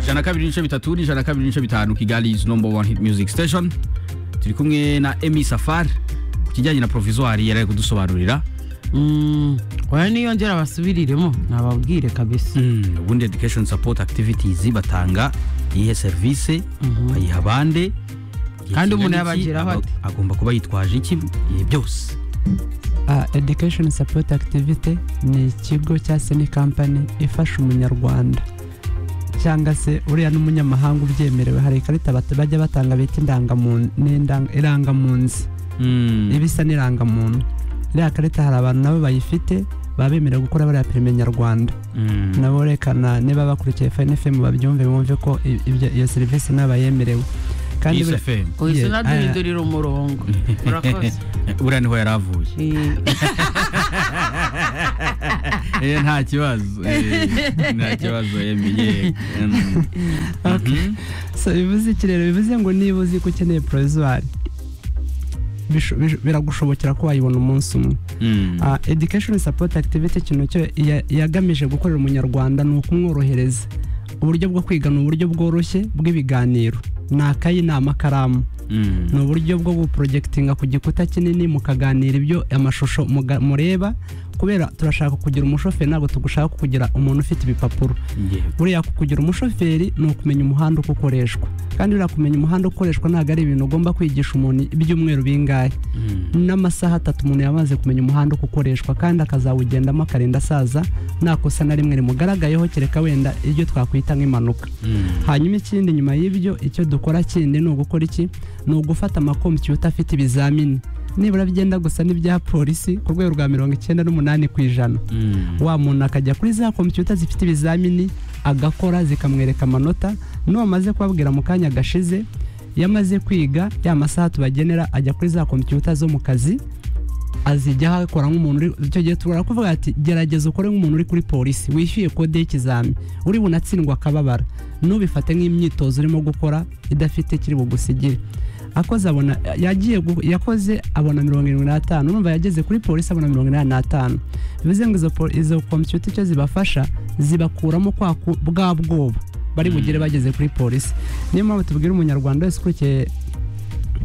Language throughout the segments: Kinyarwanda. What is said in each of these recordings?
ijana kabiri n'ibice bitatu n'ijana kabiri n'ibice bitanu kigali number one hit music station turi kumwe na emi safari ku kijyanye na provizwari yari ari kudusobanurira oya niyongera basubiriremo nababwire kabisa Mm, ubundi education support activities batanga iyihe serivisi bayiha abande igihe Kandi umuntu kingana iki, yabageraho aba- ate? agomba kuba yitwaje iki ibihe byose Ah, education support activity ni ikigo cyangwa se ni kampani ifasha umunyarwanda cyangwa se uriya n'umunyamahanga ubyemerewe hari ikarita bat- bajya batanga bita indangamuntu n'indang- irangamunzi Mm, iba isa n'irangamuntu iriya karita hari abantu nabo bayifite baba bemerewe gukora bariya perime nyarwanda mm, nabo rekana niba bakurikiye fayini fm babyumve bumve ko i- ibyo- iyo serivisi naba yemerewe kandi Kiss buri- FM. uhise Yeah, unaduhindurira umurongo murakoze buriya niho yari avuye Eh, Eh, nta kibazo eh, nta kibazo Emi, yego. Mm. Mhm. so bivuze iki rero bivuze ngo niba uzi ko ukeneye provisoire bisho- bisho- biragushobokera ko wayibona umunsi umwe Mm. Ah, education support activity ikintu cyo ya- yagamije gukorera umunyarwanda ni ukumworohereza uburyo bwo kwiga ni uburyo bworoshye bw'ibiganiro ni akayi ni amakaramu Mm. ni uburyo bwo guprojectinga ku gikuta kinini mukaganira ibyo amashusho muga- mureba kubera turashaka kugira umushoferi ntabwo tugushaka kugira umuntu ufite ibipapuro Yeah. buriya kugira umushoferi ni ukumenya umuhanda uko ukoreshwa kandi buriya kumenya umuhanda uko ukoreshwa ntabwo ari ibintu ugomba kwigisha umuntu ibyumweru bingahe Mm. n'amasaha atatu umuntu yamaze kumenya umuhanda uko ukoreshwa kandi akazawugendamo akarinda asaza nta kosa na rimwe rimugaragayeho kereka wenda ibyo twakwita nk'impanuka Mm. hanyuma ikindi nyuma y'ibyo icyo dukora kindi ni ugukora iki ni ugufata amakompiyuta afite ibizamini nibura byenda gusa n'ibya polisi ku rwego rwa mirongo icyenda n'umunani ku ijana Mm. wa muntu akajya kuri za kompiyuta zifite ibizamini agakora zikamwereka amanota n'uwamaze kubabwira mu kanya gashize yamaze kwiga ya masaha tubagenera ajya kuri za kompiyuta zo mu kazi azijyaho akora nk'umuntu uri icyo gihe tubura kuvuga ati gerageza ukore nk'umuntu uri kuri polisi wishyuye kode y'ikizami uri bunatsindwa akababara ntubifate nk'imyitozo urimo gukora idafite kiri bugusigire akoze abona yagiye gu- yakoze abona mirongo irindwi n'atanu urumva yageze kuri polisi abona mirongo inani n'atanu bivuze ngo izo po- izo kompiyuta icyo zibafasha zibakuramo kwa ku- bwa bwoba bari bugere bageze kuri polisi niyo mpamvu tubwira umunyarwanda wese ukurikiye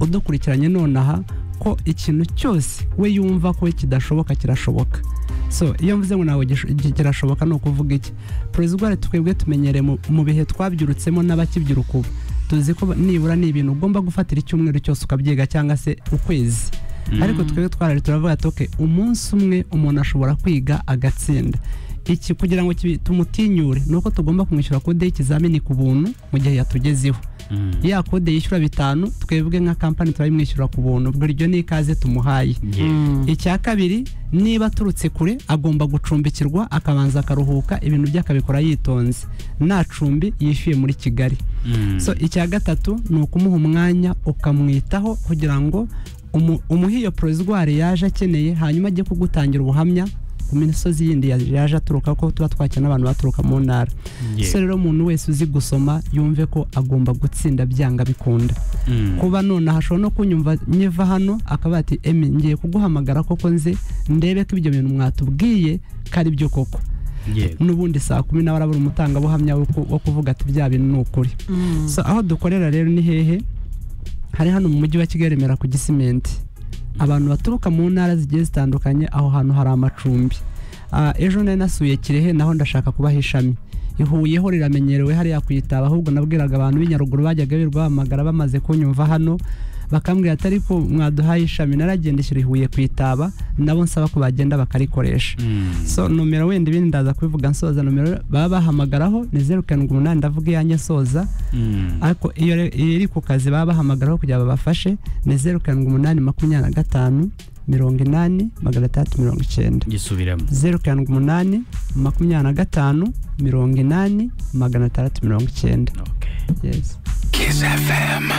udukurikiranye nonaha ko ikintu cyose we yumva ko kidashoboka kirashoboka so iyo mvuze ngo ntabwo gish- gi- kirashoboka ni ukuvuga iki porozigwari twebwe tumenyereye mu- mu bihe twabyurutsemo n'abakibyiruka ubu tuzi ko nibura ni ibintu ugomba gufatira icyumweru cyose ukabyiga cyangwa se ukwezi ariko twebwe twarari turavuga ati "Okay, umunsi umwe umuntu ashobora kwiga agatsinda iki kugira ngo kibi- tumutinyure ni uko tugomba kumwishyura kode y'ikizamini ku buntu mu gihe yatugezeho Mm. ya kode yishyura bitanu twebwe nka kampani turabimwishyura ku buntu buri iryo ni ikaze tumuhaye Yeah. icya kabiri niba aturutse kure agomba gucumbikirwa akabanza akaruhuka ibintu bye akabikora yitonze nta cumbi yishyuye muri kigali Mm. so icya gatatu ni ukumuha umwanya ukamwitaho kugira ngo umu- umuhe iyo porozigwari yaje akeneye hanyuma ajye kugutangira ubuhamya ku misozi yindi ya- yaje aturuka ko tuba twakira n'abantu baturuka mu ntara Yeah. so rero umuntu wese uzi gusoma yumve ko agomba gutsinda byanga bikunda Mm. kuba nonaha ashobora no kunyumva nyiva hano akaba ati emi ngiye kuguhamagara koko nze ndebe ko ibyo bintu mwatubwiye ko ari byo koko Yeah. n'ubundi saa kumi nawe arabura umutangabuhamya wo ku- wo kuvuga ati bya bintu ni ukuri mm. so aho dukorera rero ni hehe hari hano mu mujyi wa kigali remera ku gisimenti abantu baturuka mu ntara zigiye zitandukanye aho hantu hari amacumbi Ah, ejo nari nasuye kirehe naho ndashaka kubaha ishami ihuyeho riramenyerewe hariya kuyitaba ahubwo nabwiraga abantu b'inyaruguru bajyaga bibahamagara bamaze kunyumva hano bakambwira ati ariko mwaduhaye ishami naragendeshyira ihuye kuyitaba nabo nsaba ko bagenda bakarikoresha Mm. so nomero wenda ibindi ndaza kubivuga nsoza nomero baba bahamagaraho ni zeru karindwi umunani ndavuga iyanjye nsoza Mm. ariko iyo re- iyo iri ku kazi baba bahamagaraho kugira ngo babafashe ni zeru karindwi umunani makumyabiri na gatanu mirongo inani magana atandatu mirongo icyenda gisubiramo zeru karindwi umunani makumyabiri na gatanu mirongo inani magana atandatu mirongo icyenda okay Yes. Kiss FM.